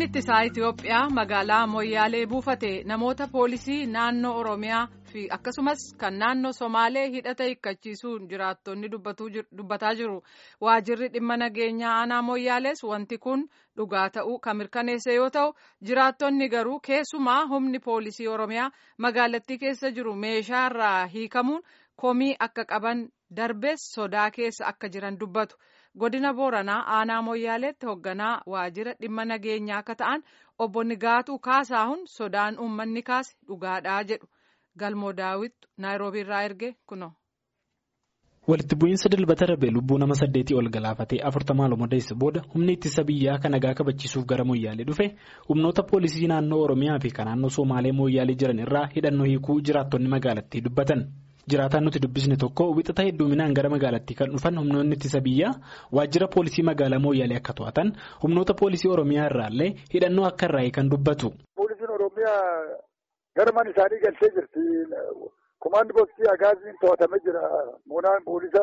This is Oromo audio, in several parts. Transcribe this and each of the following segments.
humni ittisaa Itoophiyaa magaalaa Moyyaalee buufate namoota poolisii naannoo Oromiyaa fi akkasumas kan naannoo Somaalee hidhata hiikkachiisuun jiraattonni dubbataa jiru. Waajirri dhimma nageenyaa aanaa Moyyaalees wanti kun dhugaa ta'uu kan mirkaneesse yoo ta'u jiraattonni garuu keessumaa humni poolisii Oromiyaa magaalattii keessa jiru meeshaarraa hiikamuun komii akka qaban darbees sodaa keessa akka jiran dubbatu. godina booranaa aanaa moyyaaleetti hoogganaa waajjira dhimma nageenyaa akka ta'an obbo Nigaatuu Kaasaahun sodaan uummanni kaase dhugaadhaa jedhu galmoo daawwittu naayiroobii irraa erge kuno. walitti bu'iinsa dilbata darbe lubbuu nama saddeetii ol galaafatee afurtamaa lomodeessa booda humni ittisa biyyaa kan nagaa kabachiisuuf gara moyyaalee dhufe humnoota poolisii naannoo oromiyaa fi kan naannoo somaalee moyyaalee jiran irraa hidhannoo hiikuu jiraattonni magaalattii dubbatan. jiraataan nuti dubbisne tokko wixata hedduminaan gara magaalattii kan dhufan humnoonni ittisa biyyaa waajjira poolisii magaalaa mooyyaalee akka to'atan humnoota poolisii oromiyaa irraallee hidhannoo akka irraa kan dubbatu. poolisiin oromiyaa garman isaanii galchee jirti komaandi poostii agaaziin to'atamee jira moonaan poolisa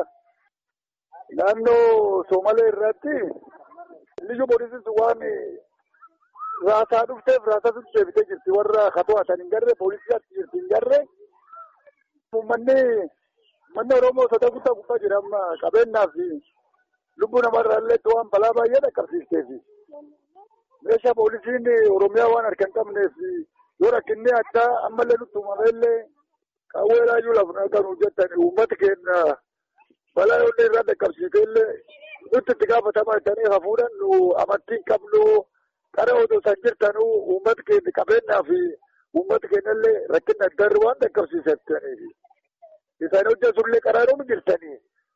naannoo soomalee irratti liyyu poolisiin sun waan raasaa dhufteef raasaa sun deebitee jirti warra ka to'atan hin garree poolisii achi jirti hin garree. Uummanni manni Oromoo sodaa guddaa gubbaa jira amma qabeenyaa fi lubbuu namarraa illee waan balaa baay'ee dhaqqabsiisteef meeshaa poolisiin Oromiyaa waan harka hin qabneef yoo rakkinni addaa ammallee nutti uumame illee qawwee raayyuu lafa kan hojjetan uummata keenya balaa yoo irraa dhaqqabsiite illee nutti itti gaafatamaa jedhanii hafuudhaan nu amantii hin qabnu qara odoo isaan jirtanuu uummata keenya qabeenyaa fi. Uummata keenyallee rakkina addaa waan dhaqqabsiisaniif isaan hojjesullee qaraaruu jirtanii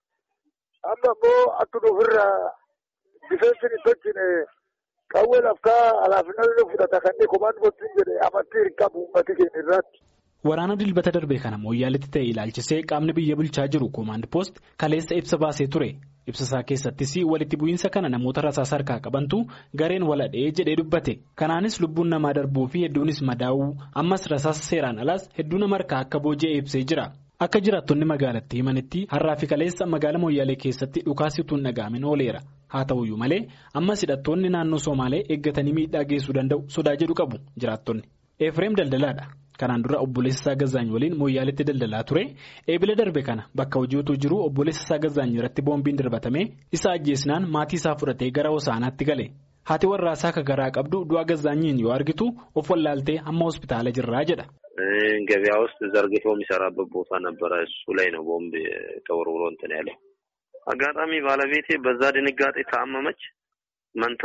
amma immoo akka ofirraa difeensiin hin tolchine qawwee lafkaa alaafinaa fudhata kanneen komaan gochuun jedhe amantii hin qabu uummati keenya irratti. Waraana dilbata darbe kana mooyyaaletti ta'e ilaalchisee qaamni biyya bulchaa jiru koomaand poost kaleessa ibsa baasee ture. ibsasaa keessattis walitti bu'iinsa kana namoota rasaasa harkaa qabantu gareen waladhee jedhee dubbate kanaanis lubbuun namaa darbuu fi hedduunis madaa'uu ammas rasaasa seeraan alaas hedduu nama harkaa akka booji'e ibsee jira akka jiraattonni magaalattii himanitti har'aa fi kaleessa magaala mooyyaalee keessatti dhukaasituun dhaga'amin ooleera haa ta'uyyuu malee ammas hidhattoonni naannoo somaalee eeggatanii miidhaa geessuu danda'u sodaa jedhu qabu jiraattonni efreem daldalaadha. kanaan dura obboleessa isaa Gazaany waliin mooyyaaletti daldalaa ture eebila darbe kana bakka hojii utuu jiru obboleessa isaa Gazaany irratti boombiin darbatame isa ajjeesnaan maatii isaa fudhatee gara hosaanaatti gale haati warraasaa akka garaa qabdu du'a Gazaanyiin yoo argitu of wallaaltee hamma hospitaala jirraa jedha. ገበያ ውስጥ ዘርግቶ የሚሰራበት ቦታ ነበረ እሱ ላይ ነው ቦምብ ተወርውሮ እንትን ያለው አጋጣሚ ባለቤቴ በዛ ድንጋጤ ታመመች መንታ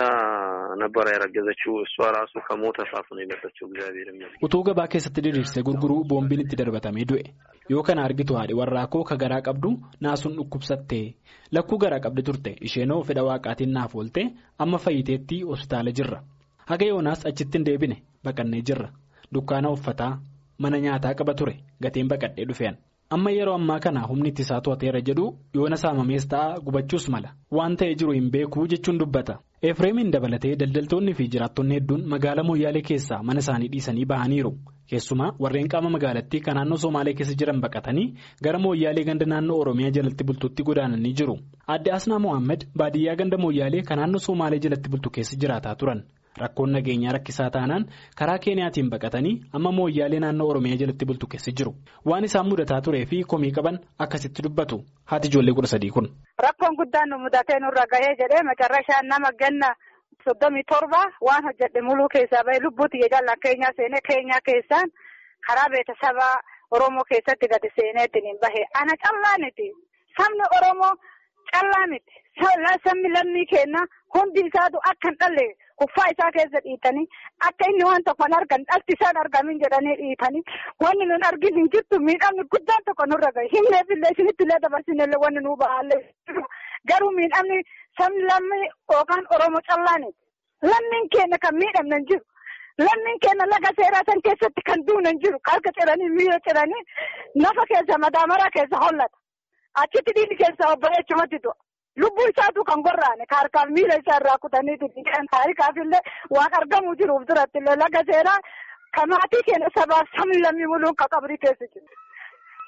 ነበረ ያረገዘችው እሷ ራሱ ከሞተ ሳፍ ነው የመጣችው እግዚአብሔር ይመስገን utuu gabaa keessatti diriirsee gurguruu boombiin itti darbatamee du'e yoo kana argitu haadhi warraa koo ka garaa qabdu naasuun dhukkubsattee lakkuu garaa qabdi turte isheenoo fedha waaqaatiin naaf oolte amma fayyiteetti hospitaala jirra haga yoonaas achitti hin deebine baqannee jirra dukkaana uffataa mana nyaataa qaba ture gatiin baqadhee dhufeen. amma yeroo ammaa kana humni ittisaa to'ateera jedhu yoona saamamees ta'a gubachuus mala waan ta'ee jiru hin beekuu jechuun dubbata efreemiin dabalatee daldaltoonni fi jiraattonni hedduun magaalaa mooyyaalee keessaa mana isaanii dhiisanii bahaniiru keessumaa warreen qaama magaalattii kan naannoo somaalee keessa jiran baqatanii gara mooyyaalee ganda naannoo oromiyaa jalatti bultuutti godaananii jiru adde asnaa mohaammed baadiyyaa ganda mooyyaalee kan naannoo somaalee jalatti bultu keessa jiraataa turan. Rakkoon nageenyaa rakkisaa taanaan karaa keeniyaatiin baqatanii amma mooyyaalee naannoo oromiyaa jalatti bultu keessa jiru waan isaan mudataa turee fi komii qaban akkasitti dubbatu haati ijoollee kudha sadii kun. Rakkoon guddaan nu mudatee nurra gahee jedhee macarrashaan nama ganna soddomii torba waan hojjedhe muluu keessaa bahee lubbuutti jaallan keenyaa seenee keenyaa keessaan karaa beeksisaba oromoo keessatti gadi seenee ittiin bahe ana callaaniti sabni oromoo callaa miti sabni lammii keenya hundi isaatu akka hin dhalle. Kuffaa isaa keessa dhiitanii akka inni waan tokko hin argan dhalti isaan argamin jedhanii dhiitanii wanni nun argin hin jirtu miidhamni guddaan tokko nurra gahe himneefillee isinitti illee dabarsinellee wanni nuu ba'aallee garuu miidhamni sabni lammii yookaan oromoo callaani lammiin keenya kan miidhamne hin jiru lammiin keenya laga seeraa san keessatti kan duune hin jiru harka ciranii miila ciranii nafa keessa madaamara keessa hollata achitti dhiirri keessa obbolee chumatti du'a. Lubbuu isaatu kan gorraane ka harkaaf miila isaa irraa kutanii kan taarikaaf illee waan argamuu jiruuf duratti illee laga seeraa ka maatii keenya sabaaf sabni lammii muluun ka qabrii keessa jiru.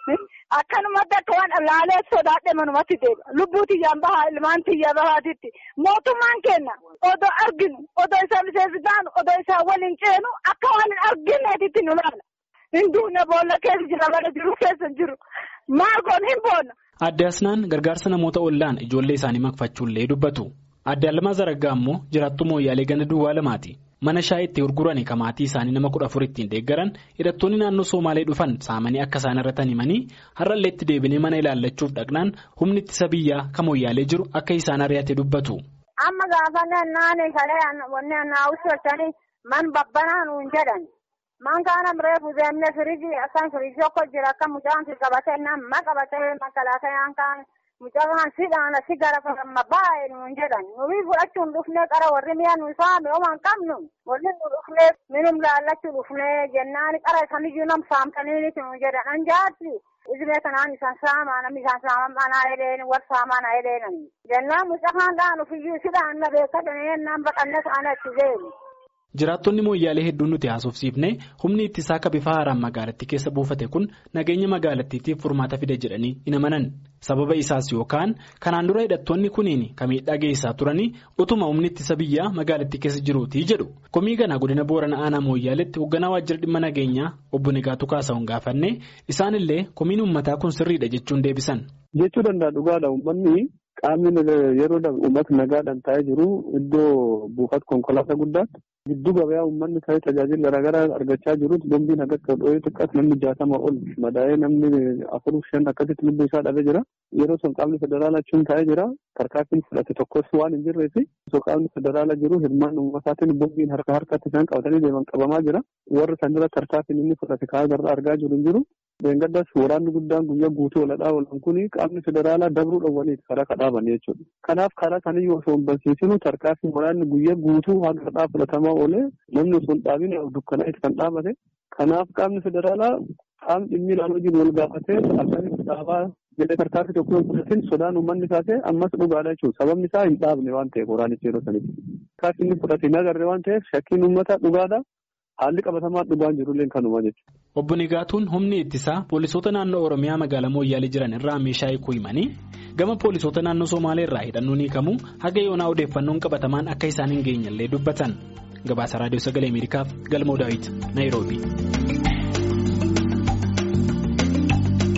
Akkanumatti akka waan laalee sodaadhe manumatti deema. Lubbuu tiyyaan bahaa ilmaan tiyya bahaatitti mootummaan kenna odoo arginu odoo isaa miseensi taanu odoo isaa waliin ceenu akka waan hin argineetitti nu laala. Hinduunne boolla keessa jira bara jiru keessa jiru maagoon hin boonna. Adde Asnaan gargaarsa namoota ollaan ijoollee isaanii makfachuullee dubbatu. Adde Alamaa Zaraggaa immoo jiraattuu mooyyaalee ganda duwwaa lamaati. Mana shaayii itti gurguranii kan maatii isaanii nama kudha afur ittiin deeggaran hidhattoonni naannoo Somaalee dhufan saamanii akka isaan irratti himanii har'allee itti deebinee mana ilaallachuuf dhaqnaan humni ittisa biyyaa kan mooyyaalee jiru akka isaan ari'ate dubbatu. Amma gaafa naannoo shalee wanni naawwisoochanii man babbanaa nuun jedhan. Man kaanam reefu deemnee firiijii akkan firiijii tokko jira akka mucaan si qabatee nama qabatee makalaakayaan kaan mucaan sidhaan si gara fayyama baay'ee nuun jedhan nuyi fudhachuun dhufnee qara warri mi'a nu saame oman qabnu warri nu dhufnee minum laallachuu dhufnee jennaan qara samiyyuu nam saamtanii nu jedhan anjaatti izmee kanaan isaan saamaa namni isaan saaman manaa edeen war saamaan edeenan jennaan mucaan dhaan ufiyyuu sidhaan na beekatan ennaan baqanne ta'an itti deemu. Jiraattonni mooyyaalee hedduun nuti haasofsiifne humni ittisaa akka bifa haaraan magaalattii keessa buufate kun nageenya magaalattiitiif furmaata fida jedhanii hin amanan sababa isaas yookaan kanaan dura hidhattoonni kuniin kan miidhaa geessaa turanii utuma humni ittisa biyyaa magaalattii keessa jiruutii jedhu komii kana godina boorana aanaa mooyyaaleetti hoogganaa waajjira dhimma nageenyaa obbo Negaatuu Kaasa'uun gaafanne isaanillee komiin uummataa kun sirriidha jechuun deebisan. Jechuu danda'a dhugaadha uummanni. Qaamni yeroo uummata nagaadhaan taa'ee jiru iddoo buufata konkolaataa guddaatti giddu gabayaa uummanni ta'ee tajaajila garaagaraa argachaa jirutti bombiin akka dhoohee xiqqaatti namni jaatama ol madaa'ee namni afur shan akkasitti lubbuu isaa dhabee jira. Yeroo sun qaamni federaalaa achuun taa'ee jira. Tarkaanfiin fudhate tokkos waan hin jirree fi osoo qaamni federaalaa jiru hirmaan uummataatiin bombiin harka harkatti isaan qabatanii deeman qabamaa jira. Warri sanirra tarkaanfiin inni fudhate kaa'aa garraa argaa jiru hin jiru. Beengaddas waraanni guddaan guyyaa guutuu oladhaa oolan kuni qaamni federaalaa dabruu dhowwaniiti karaa kadhaaban jechuudha. Kanaaf karaa kaniyyuu osoo hin barsiisinu tarkaanfii waraanni guyyaa guutuu haga kadhaa fudhatamaa oolee namni osoo hin dhaabin dukkanaa'eeti kan dhaabate. Kanaaf qaamni federaalaa qaamni dhimmi ilaaluu jiru wal gaafatee akkamitti dhaabaa jedhee tarkaanfii tokko hin fudhatin sodaan uummanni taate ammas dhugaadha jechuudha. Sababni isaa hin dhaabne waan ta'eef waraanichi yeroo sanitti. Tarkaanfii inni fudhate hin agarre waan ta'eef shakkiin uummataa dhugaadha. Haalli qabatamaa dhugaan jirullee kanuma jechuudha. Obbo Nigaatuun humni ittisaa poolisoota naannoo Oromiyaa magaalaa Mooyyaalee jiran irraa meeshaa hiikuu himanii gama poolisoota naannoo Somaalee irraa hidhannuun hiikamuu haga yoonaa odeeffannoon qabatamaan akka isaan hin geenyellee dubbatan. Gabaasa Raadiyoo Sagalee Ameerikaaf Galmoo Daawit Naayiroobi.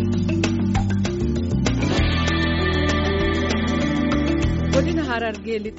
Godina Harargee